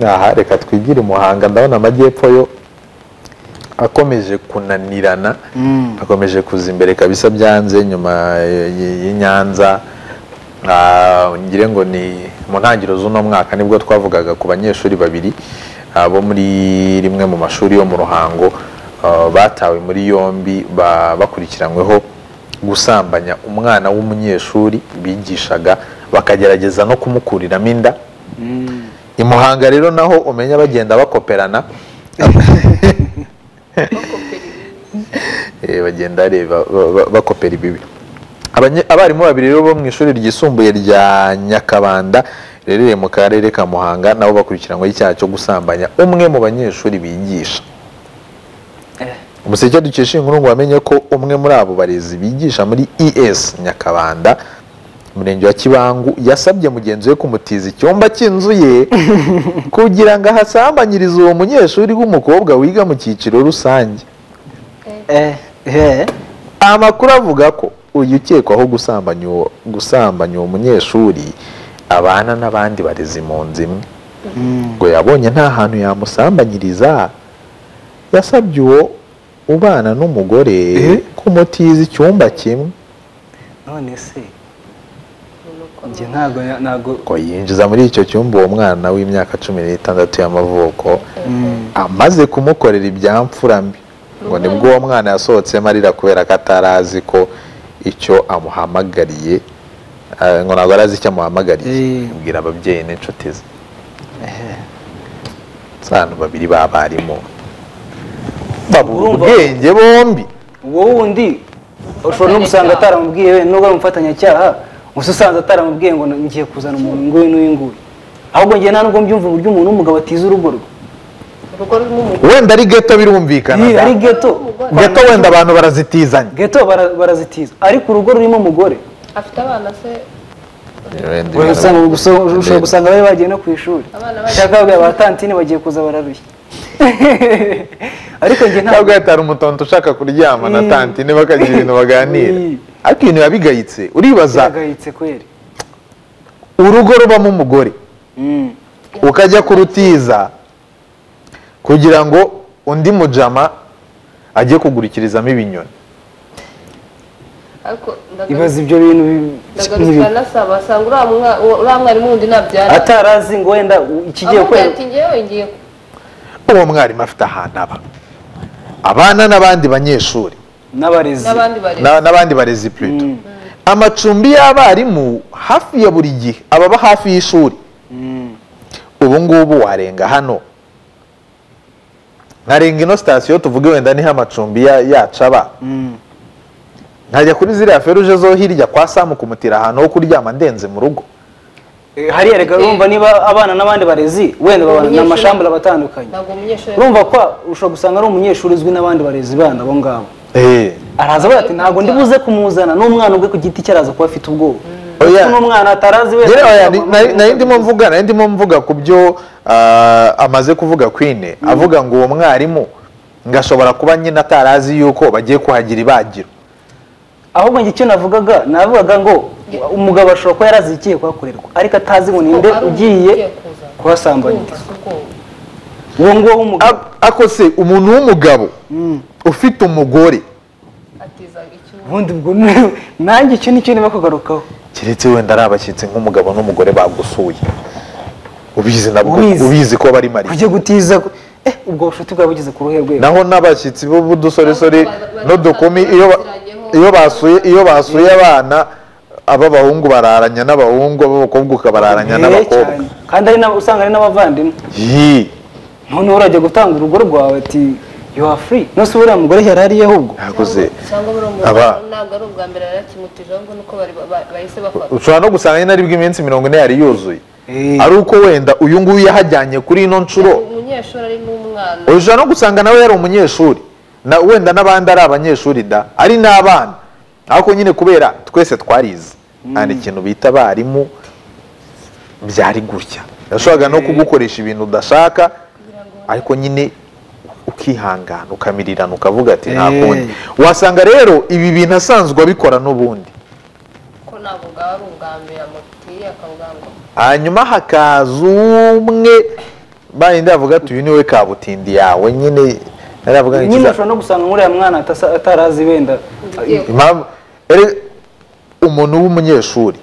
aha reka twigire umuhanga ndabona amajyepfo yo akomeje kunanirana akomeje kuza imbere kabisa byanze nyuma y'inyanza ngire ngo ni mu ntangiriro z'uno mwaka nibwo twavugaga ku banyeshuri babiri bo muri rimwe mu mashuri yo mu ruhango batawe muri yombi bakurikiranyweho gusambanya umwana w'umunyeshuri bigishaga bakagerageza no kumukuriramo inda i muhanga rero naho umenya bagenda bakoperana bagenda bakopera ibibi abarimu babiri rero bo mu ishuri ryisumbuye rya nyakabanda riherereye mu karere ka muhanga nabo bakurikiranyweho icyaha cyo gusambanya umwe mu banyeshuri bigisha umuseke dukesha inkuru ngo wamenye ko umwe muri abo barezi bigisha muri es nyakabanda umurenge wa kibangu yasabye mugenzi we kumutiza icyumba cy'inzu ye kugira ngo ahasambanyirize uwo munyeshuri w'umukobwa wiga mu cyiciro rusange amakuru avuga ko uyu ukekwaho gusambanya uwo munyeshuri abana n'abandi barezi mu nzu imwe ngo yabonye nta hantu yamusambanyiriza yasabye uwo ubana n'umugore kumutiza icyumba kimwe none se ntabwo yinjiza muri icyo cyumba uwo mwana w'imyaka cumi n'itandatu y'amavuko amaze kumukorera ibyamfurambi ngo nibwo uwo mwana yasohotsemo arira kubera ko atari azi ko icyo amuhamagariye ngo ntabwo arazi icyo amuhamagariye abwira ababyeyi n'inshuti ze abantu babiri b'abarimu babura ubwenge bombi uwo wundi ushobora no gusanga ataramubwiye nubwo ari umufatanyacyaha gusa usanzwe ataramubwiye ngo ngiye kuzana umuntu nguyu n'uyu nguyu ahubwo ngiye nta nubwo mbyumva uburyo umuntu w'umugabo atiza urugo rwe wenda ari geto birumvikana ari geto geto wenda abantu barazitizanya geto barazitiza ariko urugo rurimo umugore afite abana se ushobora gusanga bari bagiye no ku ishuri shaka babwira ba tantine bagiye kuza bararushya ariko njye ntabwo yatari umutonto ushaka kuryama na tantine bakagira ibintu baganira ariko ibintu biba bigayitse uribaza urugo rubamo umugore ukajya kurutiza kugira ngo undi mujama ajye kugurukirizamo ibinyoni ibaza ibyo bintu basanga uriya mwarimu wundi ntabyara atarazi ngo wenda ikigiye kwera uwo mwarimu afite ahantu aba abana n'abandi banyeshuri n'abandi barezi purito amacumbi y'abarimu hafi ya buri gihe ababa hafi y'ishuri ubu ngubu warenga hano nkarenga ino sitasiyo tuvuge wenda niho amacumbi yacu aba nkajya kuri ziriya feruje zo hirya kwa samu kumutira ahantu ho kuryama ndenze mu rugo hariya reka urumva niba abana n'abandi barezi wenda babana ni amashambura abatandukanye urumva ko ushobora gusanga ari umunyeshuri uzwi n'abandi barezi bana abo ngabo araza avuga ati ntabwo ndibuze kumuzana n'umwana ubwe ku giti cye araza kuba afite ubwoba n'umwana atarazi wese nari ndimo mvuga nari ndimo mvuga ku byo amaze kuvuga kwine avuga ngo uwo mwarimu ngashobora kuba nyine atarazi yuko bagiye kuhagira ibagiro ahubwo njye icyo navugaga navugaga ngo umugabo ashobora kuba yarazi ikiye kuhakorerwa ariko atazi ngo ninde ugiye kuhasambanyiriza uwo nguwo w'umugabo ako se umuntu w'umugabo ufite umugore ubundi ubwo nanjye icyo nicyo niba kugarukaho keretse wenda ari abashyitsi nk'umugabo n'umugore bagusuye ubizi nabwo ubizi ko bari mari kujya gutiza ubwo bushuti bwaba bugeze ku ruhe rwe naho n'abashyitsi b'udusoresore n'udukumi iyo basuye iyo basuye abana ab'abahungu bararanya n'abahungu ab'abakobwa ukabararanya n'abakobwa kandi usanga ari n'abavandimwe noneho urajya gutanga urugo rwawe ati you are free nose buriya mugore yari ariye ahubwo ushobora no gusanga nyine aribwo iminsi mirongo ine yari yuzuye ari uko wenda uyu nguyu yahajyanye kuri ino nshuro ushobora no gusanga nawe yari umunyeshuri wenda n'abandi ari abanyeshuri da ari n'abana ariko nyine kubera twese twarize hari ikintu bita abarimu byari gutya yashoboraga no kugukoresha ibintu udashaka ariko nyine ukihangana ukamirirana ukavuga ati nta kundi wasanga rero ibi bintu asanzwe abikora n'ubundi hanyuma hakaza umwe bayindi avuga ati uyu niwe kabutindi yawe nyine naravuga ngo nyine ushobora no gusanga nk'uriya mwana atasa- atarazi wenda impamvu rero umuntu w'umunyeshuri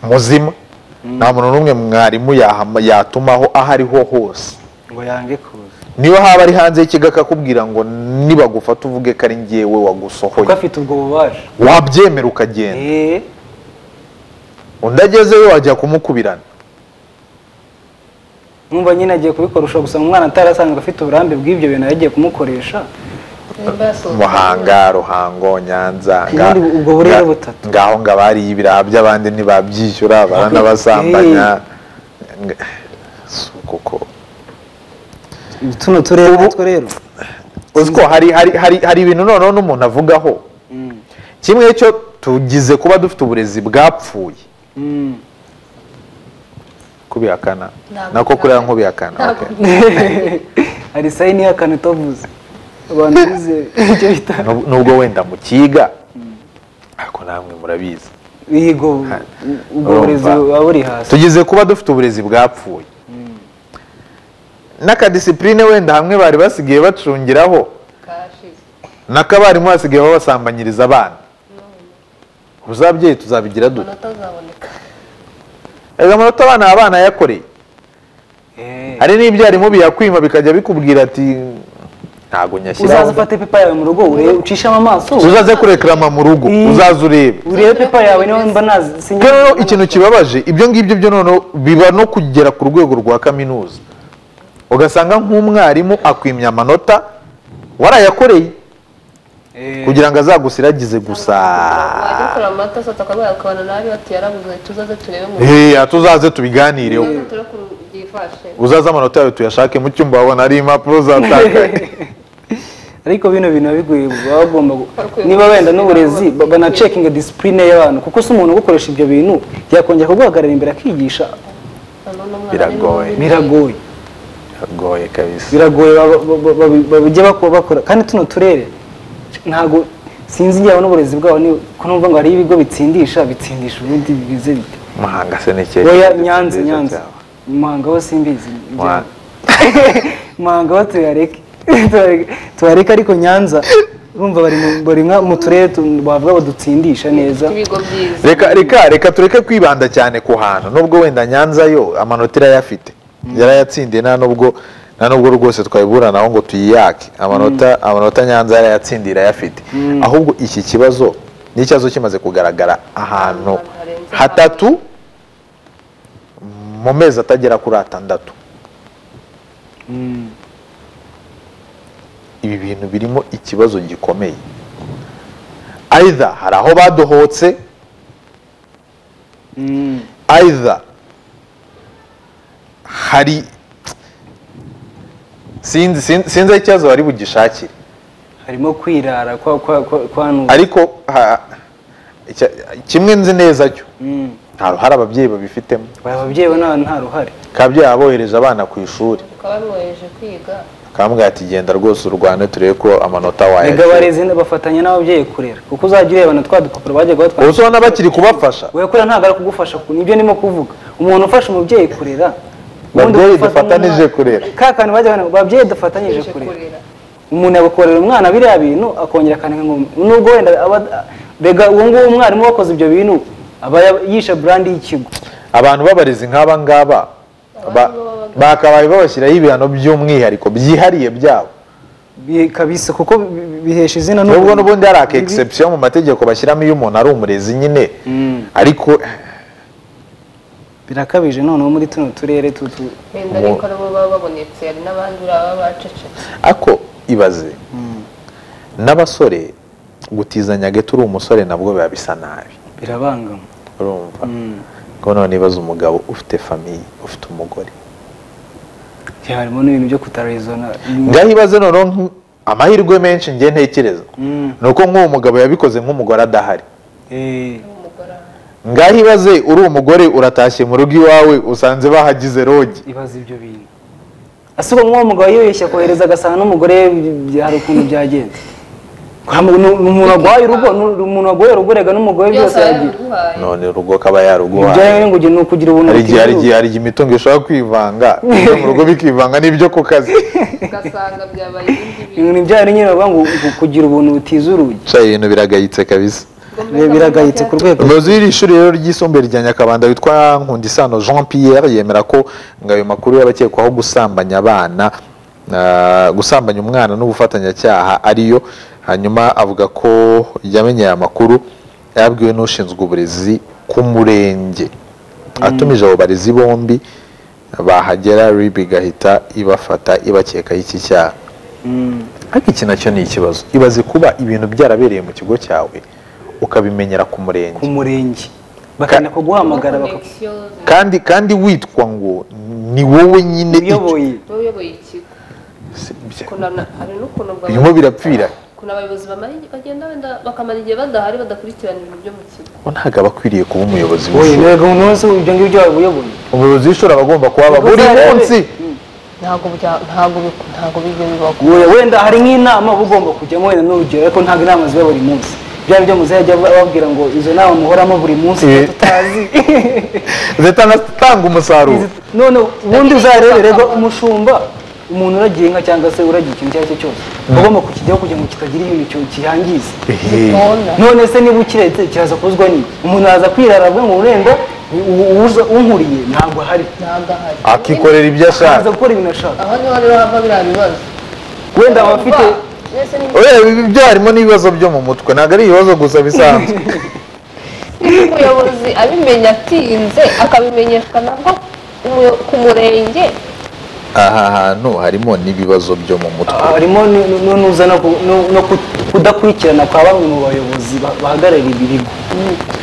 muzima nta muntu n'umwe mwarimu yahama- yatumaho aho ariho hose ngo yange kuza niyo haba ari hanze y'ikigo akakubwira ngo nibagufata uvuge ko ari ngewe wagusohoye kuko afite ubwo bubasha wabyemera ukagenda Eh, undi agezeyo wajya kumukubirana numva nyine agiye kubikora ushobora gusanga umwana atarasanzwe afite uburambe bw'ibyo bintu yagiye kumukoresha nimba yasohotse muhanga ruhango nyanza nga- Ubundi ubwo burere nga- butatu. ngaho ngo abariye ibiraha by'abandi ntibabyishyura baranabasambanya Nga- si kuko tuno turere natwo rero uzi ko hari hari hari hari ibintu noneho n'umuntu avugaho kimwe cyo tugize kuba dufite uburezi bwapfuye Mm. kubihakana Ntabwo nako kuriya nk'ubihakana Ntabwo. okay. hari sayini y'akantu utavuze abantu bize icyo bita Nub- nubwo wenda mu kiga ariko namwe murabizi yigo ubwo burezi Urumva. buba buri hasi tugize kuba dufite uburezi bwapfuye n'akadisipurine wenda hamwe bari basigaye bacungiraho kashize n'akabarimu basigaye babasambanyiriza abana ubu zabyeyi tuzabigira dute amanota azaboneka erega amanota abana baba banayakoreye Eh. hari n'ibyarimu biyakwima bikajya bikubwira ati ntabwo uzaza nyashyiraho ufate pepa yawe mu rugo urebe ucishamo amaso uzaze kurekerama mu rugo Mm. uzaze urebe urebe pepa yawe niba mba nasinye rero rero ikintu kibabaje ibyo ngibyo byo noneho biba no kugera ku rwego rwa kaminuza ugasanga nk'umwarimu akwimya amanota warayakoreye kugira ngo azagusiragize gusa wajya ukora amata sota akaba yakabana nabi bati yarabuze tuzaze turebe mu heya tuzaze tubiganireho tuzaze turakuru byifashe uzaze amanota yawe tuyashake mu cyumba wabona ari impapuro zatakaye ariko bino bintu biba bigoye baba bagomba gu- Bakwiye niba wenda n'uburezi gushyiraho- banacekinga disipurine y'abantu kuko si umuntu ugukoresha ibyo bintu yakongera kuguhagarara imbere akigisha None umwana Biragoye. ni mubi. biragoye agoye kabisa biragoye ba- ba- ba- ba- bajye bako- bakora kandi tuno turere ntabwo sinzi igihe babona uburezi bwabo ni- ko numva ngo hariho ibigo bitsindisha bitsindisha ubundi bigize bite muhanga se n'ikeye oya nyanza nyanza muhanga ho simbizi Wa- muhanga ho tuyareke Tuyareke- tuyareke ariko nyanza urumva bari mu- bari nka mu turere tu- bavuga ngo dutsindisha neza ibigo byiza reka reka reka tureke kwibanda cyane ku hantu nubwo wenda nyanza yo amanota irayafite yarayatsindiye nta nubwo nta nubwo rwose twayiburanaho ngo tuyiyake amanota amanota nyanza yarayatsindiye irayafite ahubwo iki kibazo ni ikibazo kimaze kugaragara ahantu Harenze hatatu mu mezi atagera kuri atandatu ibi bintu birimo ikibazo gikomeye either hari aho badohotse Mm. either hari sinzi sinzi sinzi aho ikibazo bari bugishakire harimo kwirara kwa kwa kwa kwa nu- ariko ha- icya- kimwe nzi neza cyo Mm. nta ruhare ababyeyi babifitemo Aba babyeyi bo nta nta ruhare kabyeyi abohereje abana ku ishuri bakaba bamwohereje kwiga akambwira ati genda rwose urwane turebe ko amanota Erega wayaje barezi bafatanya n'ababyeyi kurera kuko uzajya urebana twa dupapuro bajyaga batwandika ubu se ubona bakiri kubafasha we kurera ntabwo ari kugufasha ku nibyo ndimo kuvuga umuntu ufasha umubyeyi kurera ubundi Babyeyi ufata dufatanije umwana. kurera. ka kantu bajya bana- babyeyi dufatanyije aje kurera kurira umuntu yagukorera umwana biriya bintu akongera akandika ngo nubwo wenda aba- bega uwo nguwo umwarimu wakoze ibyo bintu aba ya- yishe brand y'ikigo abantu b'abarezi nk'aba ngaba ba- bakabaye babashyiraho ibihano by'umwihariko byihariye byabo Bi- kabisa kuko bi- bi- bihesha izina n'ubu- nubwo n'ubundi hari aka bibi. egisepusiyo mu mategeko bashyiramo iyo umuntu ari umurezi nyine Mm. ariko birakabije noneho muri tuno turere tutu wenda ariko nabo baba babonetse hari n'abandi buriya baba bacecetse ako ibaze n'abasore gutizanya gato uri umusore nabwo biba bisa nabi birabangama urumva ko none ibaze umugabo ufite famiye ufite umugore Igihe harimo n'ibintu byo kutarizona ngaho ibaze noneho nk- amahirwe menshi njye ntekereza Mm. ni uko nk'uwo mugabo yabikoze nk'umugore adahari Eh, umugore aha. ngaho ibaze uri umugore uratashye mu rugo iwawe usanze bahagize rogi ibaza ibyo bintu asuba nk'uwo mugabo yibeshya kohereza agasanga n'umugore we, bi- bi- hari ukuntu byagenze umuntu waguhaye urugo ni umuntu waguhaye urugo rega n'umugore byose byose aragira yabiguhaye none urugo kaba yaruguhaye ibyawe ngo ni ukugira ubuntu hari igihe hari igihe butizewe. hari igihe imitungo ishobora kwivanga ibyo mu rugo bikivanga n'ibyo ku kazi ugasanga byabaye ibindi bintu ibintu byawe nyine bavuga ngo uku- kugira ubuntu butiza urugi Cya ibintu biragayitse kabisa Ibi biragayitse ku rwego umuyobozi w'iri shuri rero ryisumbuye rya nyakabanda witwa nkundisano jean pierre yemera ko ngo ayo makuru y'abakekwaho gusambanya abana ah, gusambanya umwana n'ubufatanyacyaha ariyo hanyuma avuga ko yamenye aya makuru yabwiwe n'ushinzwe uburezi ku murenge atumije abo barezi bombi bahagera rib igahita ibafata ibakekaho iki cyaha ariko iki nacyo ni ikibazo ibaze kuba ibintu byarabereye mu kigo cyawe ukabimenyera ku murenge ku murenge bakajya kuguhamagara bakakuyoboye connexion kandi kandi witwa ngo ni wowe nyine uyoboye ikigo ukuntu na- hari n'ukuntu bwa- birimo birapfira ukuntu abayobozi bamara igihe- bagenda wenda bakamara igihe badahari badakurikirana ibintu byo mu kigo ngo ntabwo aba akwiriye kuba umuyobozi wowe w'ishuri rego umunsi ibyo ngibyo wabibuyoboye umuyobozi w'ishuri aba agomba kuhaba Ubwo buri uzarebe. munsi ntabwo bya- ntabwo bi- ntabwo bijya bibaho wowe wenda hari nk'inama uba ugomba kujyamo wenda n'urugero ariko ntabwo inama ziba buri munsi bya byo muzajya bababwira ngo izo nama muhoramo buri munsi Eh. tutazi zitanatanga umusaruro none ubundi uzarebe rego umushumba umuntu uragiye inka cyangwa se uragiye ikintu icyo ari cyo cyose uba ugomba kukijyaho kugira ngo kitagira ibintu cyo- kiyangiza Ehe. Bona. none se niba ukiretse kiraza kuzwa n'iki umuntu araza kwirara avuga ngo urenda unkuriye ntabwo ahari ntabwo ahari akikorera ibyo ashaka araza gukora ibintu ashaka aho niho rero hava biriya bibazo wenda aba afite Mbese ni Oya, ibi byo harimo n'ibibazo byo mu mutwe ntabwo ari ibibazo gusa bisanzwe umuyobozi abimenya atinze akabimenyeshwa nabwo umuyo- ku murenge aha hantu harimo n'ibibazo byo mu mutwe harimo nu- nu- nu- nuza no ku- nu- no ku- kudakurikirana kwa bamwe mu bayobozi ba- bahagarariye ibi bigo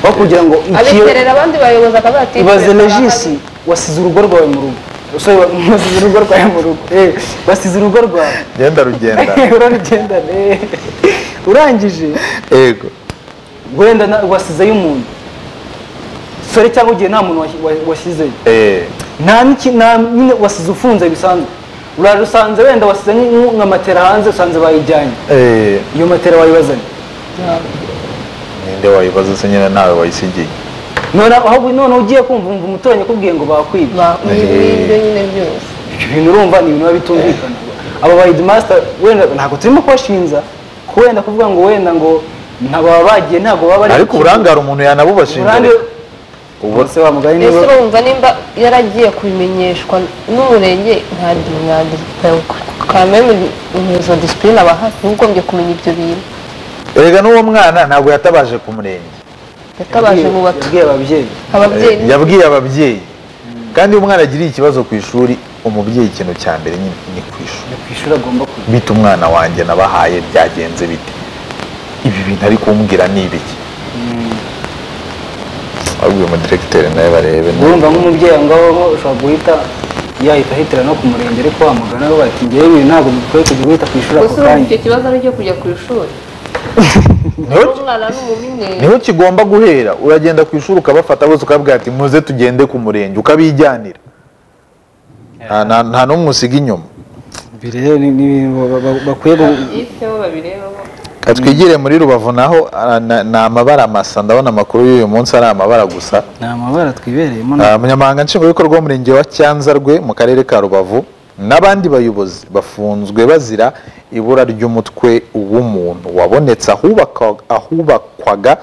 aho kugira ngo iki- abiterera abandi bayobozi akavuga ati ibaze legisi wasize urugo rwawe mu rugo Sorry, wa- wasize urugo rwawe mu rugo Eh, wasize urugo rwawe genda rugenda urarugendana eh. urangije yego wenda na- wasizeyo umuntu sore cyangwa ugiye nta muntu wasi- wa- wasizeyo Eh, nta n'iki nta nyine wasize ufunze bisanzwe uraje usanze wenda wasize nk- nka matera hanze usanze bayijyanye eh, iyo matera wayibazanye ninde wayibaza se nyine nawe wayisigiye none aho none ugiye kumva umva umuturanyi akubwiye ngo bakwibye n'ibyo nyine byose ibyo bintu urumva ni ibintu biba bitumvikana abo ba hedimasita wenda ntabwo turimo kubashinja ko wenda kuvuga ngo wenda ngo ntaba bagiye ntabwo baba bari ariko uburangare umuntu yanabubashinja uburambe ubu- se wa mugani mbese niba bumva nimba yaragiye kubimenyeshwa n'umurenge ntabwo imyandika kameme izo disipurine aba hafi uba ugombye kumenya ibyo bintu erega n'uwo mwana ntabwo yatabaje ku murenge yatabaje mu bato yabwiye ababyeyi ababyeyi yabwiye ababyeyi kandi iyo umwana agiriye ikibazo ku ishuri umubyeyi ikintu cya mbere nyine ni ku ishuri ku ishuri agomba kujya bita umwana wanjye nabahaye byagenze bite ibi bintu ari kumbwira ni ibiki abwiye umudiregiteri nawe barebe urumva nk'umubyeyi ngaho ushobora guhita yahita ahitira no ku murenge ariko wamugana bati ngewe ibi ntabwo dukwiye kujya guhita ku ishuri ako gusa urumva kanya icyo kibazo ari icyo kujya ku ishuri Niho- umwana n'umumine niho kigomba guhera uragenda ku ishuri ukabafata bose ukabwira ati muze tugende ku murenge ukabijyanira Nta- nta nta n'umwe usiga inyuma ibi rero ni ni ibintu ba- ba- bakwiye gu- yifiteho babirebaho Ka twigire muri rubavu naho ah, na- ni amabara masa ndabona amakuru y'uyu munsi ari amabara gusa ni amabara twibereyemo na- Ah, umunyamabanga nshingwabikorwa w'umurenge wa cyanzarwe mu karere ka rubavu n'abandi bayobozi bafunzwe bazira ibura ry'umutwe w'umuntu wabonetse ahubakwa- ahubakwaga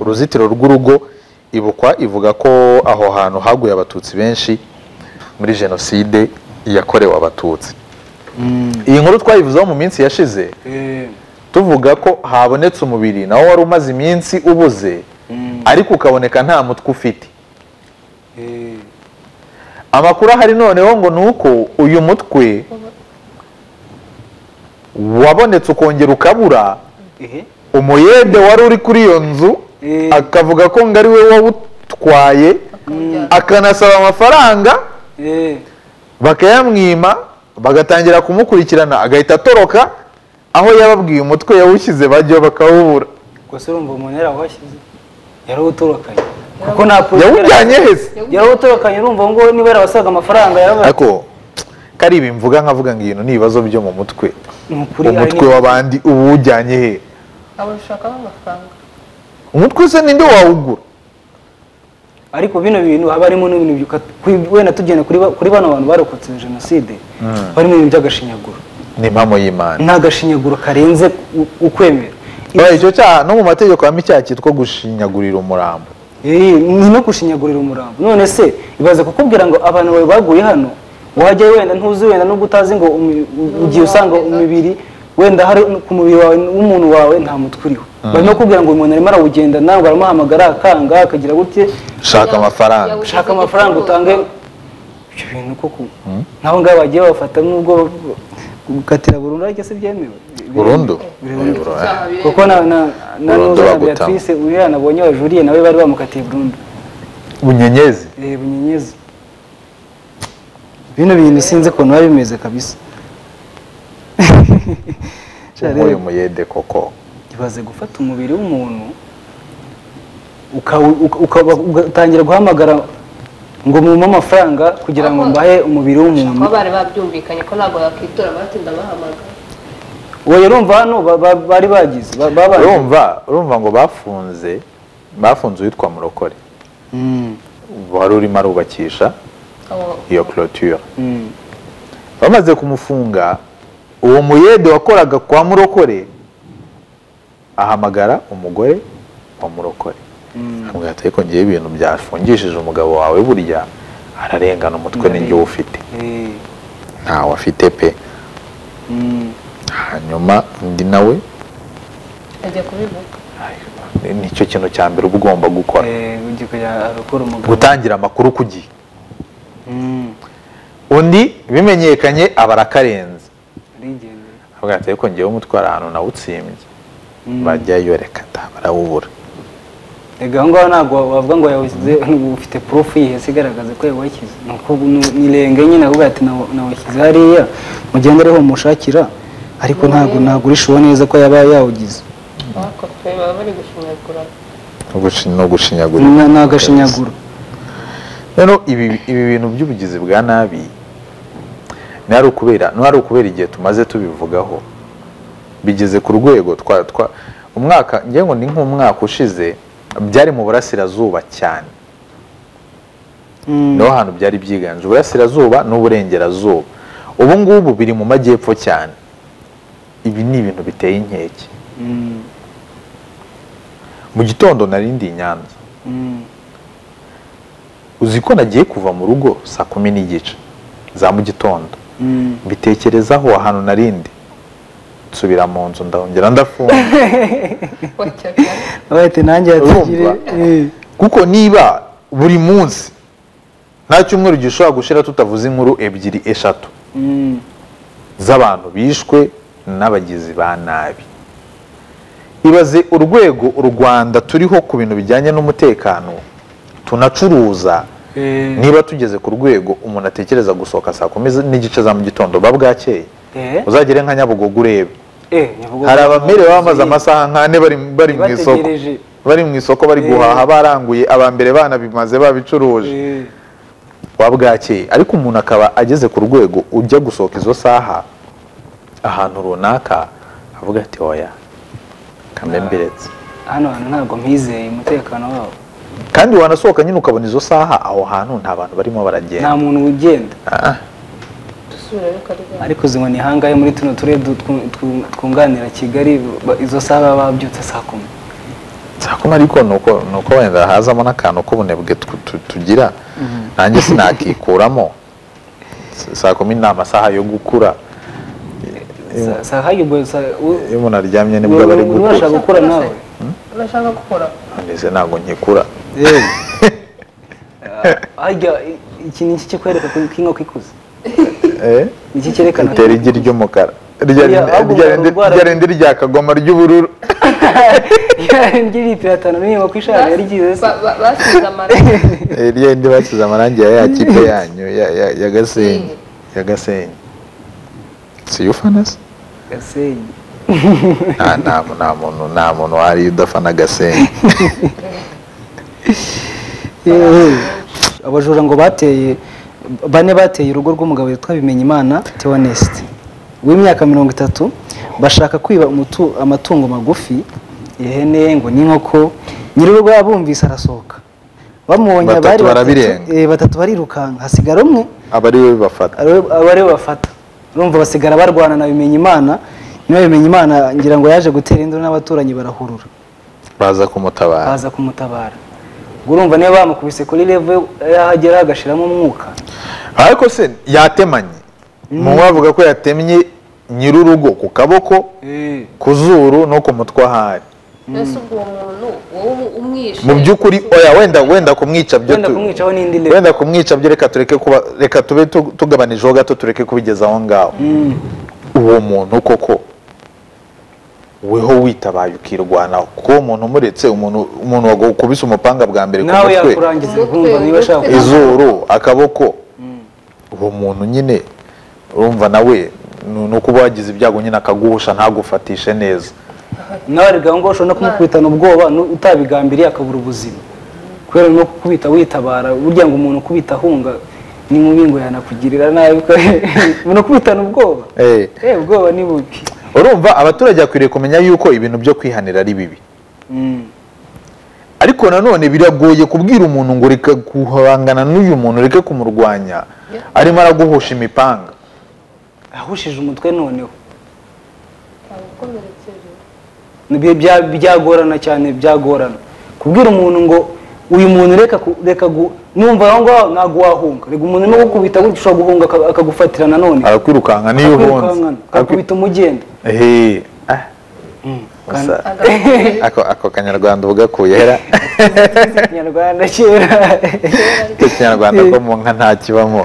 uruzitiro rw'urugo ibukwa ivuga ko aho hantu haguye abatutsi benshi muri jenoside yakorewe abatutsi iyi nkuru twayivuzeho mu minsi yashize Eh, tuvuga ko habonetse umubiri nawo wari umaze iminsi ubuze ariko ukaboneka nta mutwe ufite eh. amakuru ahari noneho ngo ni uko uyu mutwe wabonetse ukongera ukabura Ehe. umuyede wari uri kuri iyo nzu Eh. akavuga ko ngo ari we wawutwaye akanasaba amafaranga Eh. bakayamwima bagatangira kumukurikirana agahita atoroka aho yababwiye umutwe yawushyize bajya bakawubura gusa urumva umuntu yarawuhashyize yarawutorokanye kuko nta yawujyanye hese yarawutorokanye urumva ngo niba yarabasaga amafaranga yaraba ariko kari ibi mvuga nkavuga ngo ibintu ni ibibazo byo mu mutwe Ni ukuri, ari umutwe ni- w'abandi uba uwujyanye he abona ushakaho amafaranga umutwe usa ninde wawugura ariko bino bintu haba harimo n'ibintu byuka- kuri- wenda tugenda kuri ba- kuri bano bantu barokotse jenoside barimo ibintu by'agashinyaguro ni impamo y'imana nta gashinyaguro karenze u- ukwemera Oya, icyo cyaha no mu mategeko habamo icyaha cyitwa gushinyagurira umurambo Eh, ni no gushinyagurira umurambo none se ibaze kukubwira ngo abantu bawe baguye hano wajya wenda ntuzi wenda nubwo utazi ngo umi- u- ugiye usanga umubiri wenda hari ku mubiri wawe w'umuntu wawe nta mutwe uriho barimo kukubwira ngo uyu muntu arimo arawugenda nawe baramuhamagara akanga akagira gutye shaka amafaranga ushaka amafaranga utange ibyo bintu koko nk'abo ngabo bagiye bafata nubwo gukatira burundu ariko se byemewe burundu Eh, Burundu. burundu. kuko na na na Burundu nuza na bagutamo. Beatrice uriya nabonye wajuriye nawe bari bamukatiye burundu bunyenyezi Eh, bunyenyezi bino bintu sinzi ukuntu biba bimeze kabisa Sha rero, nk'uyu muyede koko ibaze gufata umubiri w'umuntu ukawu- uka- ukaba- ugatangira guhamagara ngo mumpe amafaranga kugira ngo mbahe umubiri w'umuntu kuba bari babyumvikanye ko ntabwo yakwitura baratinda bahamagara uwo yari umva hano ba- ba- bari bagize ba- babanje. urumva urumva ngo bafunze bafunze uwitwa murokore Mm, wari urimo arubakisha abo iyo clôture mm. bamaze kumufunga uwo muyede wakoraga kwa murokore ahamagara umugore wa murokore amubwira ati ariko ngewe ibintu byafungishije umugabo wawe burya ararengana umutwe n'injyo ufite Eh, ntawe afite pe mm. hanyuma undi nawe ajya kubivuga "Ay, nicyo kintu cya mbere uba ugomba gukora Eh, ugiye kujya arakora umugabo gutangira amakuru ku gihe Mm, undi bimenyekanye aba arakarenze arigendera. avuga ati ariko ngewe umutwara ahantu nawutsimbye Mm. bajyayo reka ta barawubura Ega aho ngaho ntabwo wavuga ngo yawushyize ufite purufu yihese igaragaza ko yawashyize ni uko ni- ni irenge nyine avuga ati "Nawu- nawushyize hariya mugende ariho mushakira ariko ntabwo ntabwo urishuwe neza ko yaba yawugize bakope baba bari gushinyagura no gushinyagura Ni- ni agashinyaguro rero ibi ibi bintu by'ubugizi bwa nabi ni ari ukubera ni ari ukubera igihe tumaze tubivugaho bigeze ku rwego twa twa umwaka ngira ngo ni nk'umwaka ushize byari mu burasirazuba cyane niho hantu byari byiganje uburasirazuba n'uburengerazuba ubu ngubu biri mu majyepfo cyane ibi ni ibintu biteye inkeke Mm, mu gitondo narindi i nyanza mm, uzi ko nagiye kuva mu rugo saa kumi n'igice za mu gitondo mm. mbitekerezaho ahantu narindi nsubira mu nzu ndahongera ndafunga bajyaga Abaye ati nanjye yatugire Urumva? kuko niba buri munsi nta cyumweru gishobora gushira tutavuze inkuru ebyiri eshatu z'abantu bishwe n'abagizi ba nabi ibaze urwego u rwanda turiho ku bintu bijyanye n'umutekano tunacuruza niba tugeze ku rwego umuntu atekereza gusohoka saa kumi n'igice za mu gitondo ba bwakeye uzagere nka nyabugogo urebe hari abamerewe baba bamaze amasaha nk'ane bari bari mu isoko Bategereje. bari mu isoko bari Eh. guhaha baranguye abambere bana bimaze babicuruje wa bwakeye ariko umuntu akaba ageze ku rwego ujya gusohoka izo saha ahantu runaka avuga ati oya kamembiretse hano hantu ntabwo mpizeye umutekano wabo kandi wanasohoka nyine ukabona izo saha aho hantu nta bantu barimo baragenda nta muntu ugenda Ah, dusubira ariko ari bwa ariko zinywa ni hangahe muri tuno turere du- twu- twu- twunganira kigali ba- izo saha baba babyutse saa kumi saa kumi ariko ni uko ni uko wenda hazamo n'akantu k'ubunebwe tu- tu- tugira nanjye sinakikuramo S- saa kumi ni amasaha yo gukura Sa- saa hayo ubwo saa u- iyo umuntu aryamye nibwo uri- aba ari uri- urashaka gukura gukora nawe urashaka gukora ndetse ntabwo nkikura harya i- iki ni iki kikwereka ko inkoko ikuze Eh? iki cyerekana ko- itera igi ry'umukara Rya- Oya, ahubwo rya rindi- urwara- rya rindi rya kagoma ry'ubururu indi litiro atanu n'inkoko ishaje yari igize se Ba- ba- basize amaraso Eh, rya rindi basize amarangi ya ya kipe yanyu ya- ya- ya gasenyi ya gasenyi si ufana se gasenyi nta nta mu- nta muntu nta muntu wari udafana gasenyi Yewe. abajura ngo bateye bane bateye urugo rw'umugabo witwa bimenyimana theoneste w'imyaka mirongo itatu bashaka kwiba umutu- amatungo magufi ihene ngo n'inkoko nyir'urugo yabumvise arasohoka bamubonye Batatu bari barabirenga. eh, batatu barirukanka hasigara umwe aba ari we bibafata ari- aba ariwe bafata urumva basigara barwana na bimenyimana nyuma ya bimenyimana ngira ngo yaje gutera induru n'abaturanyi barahurura baza kumutabara baza kumutabara Ubwo urumva niba bamukubise kuri level yahagera agashiramo umwuka ariko se yatemanye mu bavuga ko yatemye nyir'urugo ku kaboko ku zuru no ku mutwe ahari mbese ubwo uwo muntu wowe umwishe mu by'ukuri oya wenda wenda kumwica byo wenda tu- kumwicaho n'indi level wenda kumwica byo reka tureke kuba reka tube tu- tugabanijeho gato tureke kubigeza aho ngaho Mm. uwo muntu koko weho witabaye ukirwanaho kuko uwo muntu umuretse umuntu umuntu wakubise umupanga bwa mbere ku nawe mutwe yakurangiza Umutwe, urumva niba ashaka umutwe. izuru akaboko uwo muntu nyine urumva nawe ni- ni ukuba wagize ibyago nyine akaguhusha ntagufatishe neza nawe arega ngo ushobora no kumukubitana ubwoba nu- utabigambiriye akabura ubuzima kubera no kukubita witabara burya ngo umuntu ukubita ahunga ni mubi ngo yanakugirira nabi umuntu ukubitana ubwoba Eh. eh ubwoba ni bubi urumva abaturage bakwiriye kumenya yuko ibintu byo kwihanira ari bibi Mm. ariko nanone biragoye kubwira umuntu ngo reka guhangana n'uyu muntu reke kumurwanya arimo araguhusha imipanga ahushije umutwe noneho ukomerekeje Nibyo bya- byagorana cyane byagorana kubwira umuntu ngo uyu muntu reka ku- reka gu- numva aho ngaho ntabwo wahunga reka umuntu no gukubita gutya ushobora guhunga aka- akagufatira nanone arakwirukanka niyo uhunze Akwirukankana, akakubita umugenda Ehe. Ah, kandi- gusa- ako- ako kanyarwanda ubugakuyera nyarwanda kera ikinyarwanda ko mu nka ntakibamo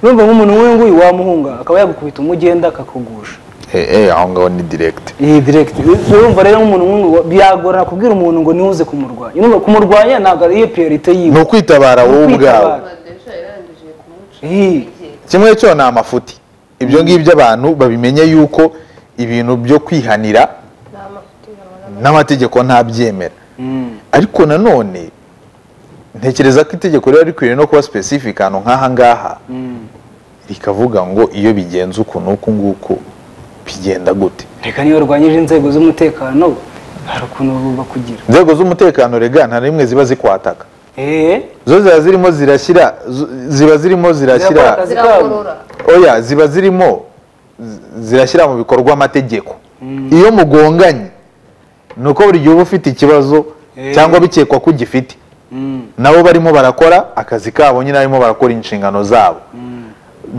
urumva nk'umuntu nk'uyu nguyu wamuhunga akaba yagukubita umugenda akakugusha Eh, eh, aho ngaho ni direct iyi direkiti urumva rero nk'umuntu nk'uyu wa- byagorana kubwira umuntu ngo niwuze kumurwanya urumva kumurwanya ntabwo ari iyo priorite ni yiwe ukwitabara wowe ubwawe Ukwitabara. madeja yarangije kumuca Ih. kimwe cyo ni amafuti ibyo ngibyo abantu babimenye yuko ibintu byo kwihanira ni amafuti urabona n'amategeko ntabyemera Mm. ariko nanone ntekereza ko itegeko riba rikwiriye no kuba specific ahantu nk'aha ngaha Mm. rikavuga ngo iyo bigenze uku n'uku nguku bigenda gute reka niba urwanyije inzego z'umutekano hari ukuntu bakugira inzego z'umutekano rega nta na rimwe ziba zikwataka eee zo ziba zirimo zirashyira zo- ziba zirimo zirashyira Zirakora akazi. ziragorora oya ziba zirimo zi- zirashyira mu bikorwa amategeko iyo mugonganye ni uko buri gihe uba ufite ikibazo Eh. cyangwa bikekwa ko ugifite nabo barimo barakora akazi kabo nyine barimo barakora inshingano zabo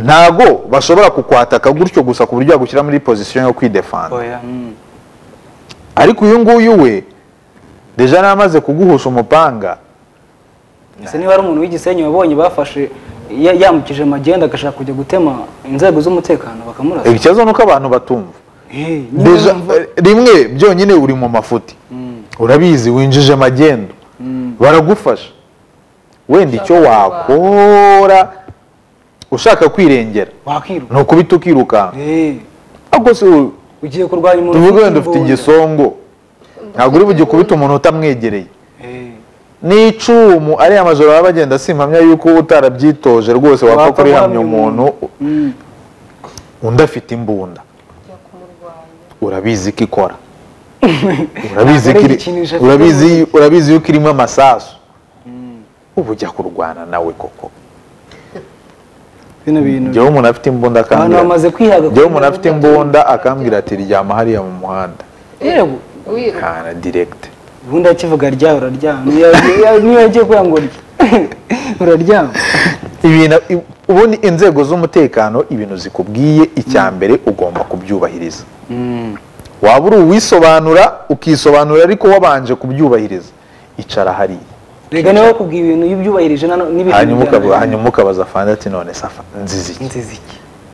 ntago bashobora kukwataka gutyo gusa ku buryo yagushyira muri pozisiyo yo kwidefanda oya mm. ariko uyu nguyu we deja n'amaze kuguhusha umupanga ese niba ari umuntu w'igisenyi wabonye bafashe ya- yambukije magenda agashaka kujya gutema inzego z'umutekano bakamurasa ikibazo ni uko abantu batumva Eh, niba Deja- wumva- rimwe byonyine uri mu mafuti urabizi winjije magendo baragufasha wenda icyo wakora ushaka kwirengera wakwiruka ni ukubita ukirukanka Eh, ariko se u- ugiye kurwanya umuntu tuvuge ufite wenda ufite imbunda. igisongo ntabwo uri bujye ukubita umuntu utamwegereye Eh, n'icumu ariya majoro baba bagenda simpamya yuko utarabyitoje rwose wapfa wapfa kurihamya guhamya umuntu mm. undi afite imbunda kujya kumurwanya urabizi ko ikora urabizi ko Ntabwo ari iri- igikinisho afite urabizi urabizi yuko irimo amasasu ubu ujya kurwana nawe koko bino bintu njyewe umuntu afite imbunda abantu akambwira bamaze kwihaga njyewe umuntu afite imbunda akambwira ati ryama hariya mu muhanda yego wiruka kana diregite ubundi akivuga ryawe uraryama Niyo- niyo- niyo yagiye kuya ngo urye uraryama ibintu i- ubundi inzego z'umutekano ibintu zikubwiye icya mbere ugomba kubyubahiriza waba uri uwisobanura ukisobanura ariko wabanje kubyubahiriza icara hariya rega niba bakubwiye ibintu iyo ubyubahirije nano- n'ibintu hanyuma bijyana- ukabu- hanyuma ukabaza fanda ati none safa nzizi iki inzizi iki